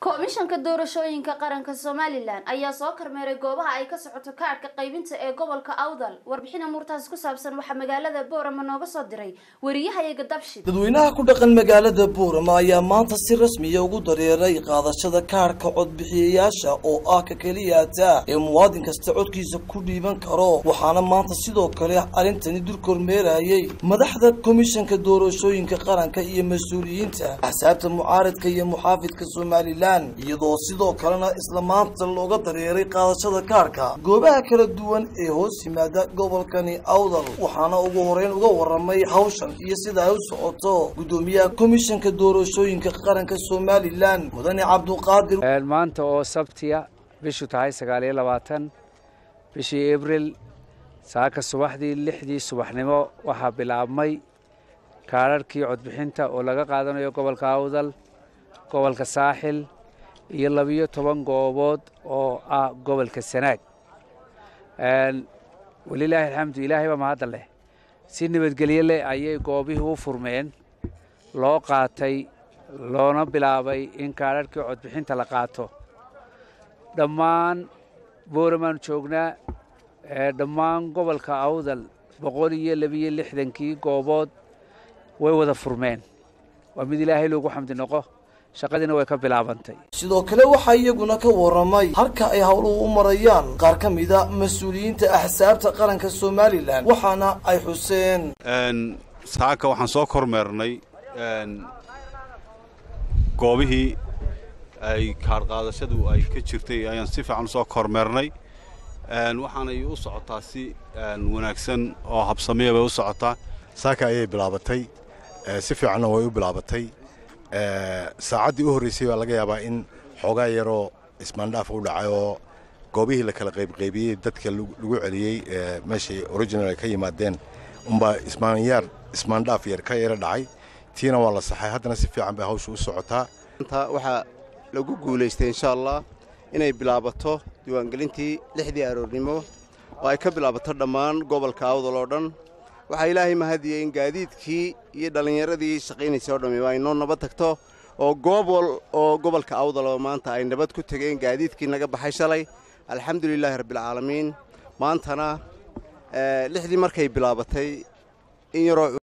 komishanka doorashooyinka qaranka somalilan ayaa soo kormeeray goobaha ay ka socoto kaadhka qaybinta ee gobolka awdal warbixin amuurtaasi ku saabsan waxaa magaalada boorama nooga soo diray wariyahayaga dabshid dadweynaha ku dhaqan magaalada boorama ayaa maanta si rasmiya ugu dareeray qaadashada kaadhka codbixiyayaasha oo ah ka keliyaata ee muwaadin kasta codkiisa ku dhiiban karo waxaana maanta sidoo kale arrintani dul kormeerayay madaxda komishanka doorashooyinka qaranka iyo mas-uuliyiinta axsaabta mucaaradka iyo muxaafidka somalilan iyadoo sidoo kalena isla maanta looga dareeray qaadashada kaarhka goobaha kala duwan ee hoos yimaada gobolkani awdal waxaana ugu horeyn uga waramay hawshan iyo sida ay u socoto guddoomiyaha komishanka doorashooyinka qaranka somalilan mudane cabduqaadir maanta oo sabtiya bishu tahay sagaal iyo labaatan bishii abril saaka subaxdii lixdii subaxnimo waxaa bilaabmay kaadharhkii codbixinta oo laga qaadanayo gobolka awdal gobolka saaxil iyo labiyo toban goobood oo ah gobolka sanaag walilaahi alxamdu ilaahay baa mahadda leh si nabadgelyo leh ayay goobihii u furmeen loo qaatay loona bilaabay in kaadharhkii codbixinta la qaato dhammaan booramaan joognaa dhammaan gobolka awdal boqol iyo labiyo lixdankii goobood way wada furmeen waa mid ilaahay loogu xamdi noqo shaqadiina way ka bilaabantay sidoo kale waxaa iyaguna ka waramay halka ay howluhu u marayaan qaar ka mida mas-uuliyiinta axsaabta qaranka somalilan waxaana ay xuseen saaka waxaan soo kormeernay goobihii ay kaadhqaadashadu ay ka jirtay ayaan si fiican usoo kormeernay waxaanay u socotaa si wanaagsan oo habsamiya bay u socotaa saaka ayay bilaabatay si fiicanna way u bilaabatay saacaddii u horraysay baa laga yaabaa in xoogaa yaroo ismaandhaaf u dhacay oo goobihii la kala qaybqaybiyey dadka lagu celiyey meeshay original ay ka yimaadeen unbaa ismaanyaar ismaandhaaf yar ka yara dhacay tiina waa la saxay haddana si fiican bay hawsha u socotaa waxaa lagu guulaystay insha allah inay bilaabato diiwaangelintii lixdii aroornimo oo ay ka bilaabato dhammaan gobolka awdal oo dhan waxaa ilaahay mahadiyey in gaadiidkii iyo dhallinyaradii shaqaynaysay oo dhammi ay noo nabad tagto oo goobol oo gobolka awdal oo maanta ay nabad ku tegeen gaadiidkii naga baxay shalay alxamdulilaahi rabbialcaalamiin maantana lixdii markay bilaabatay in yaroo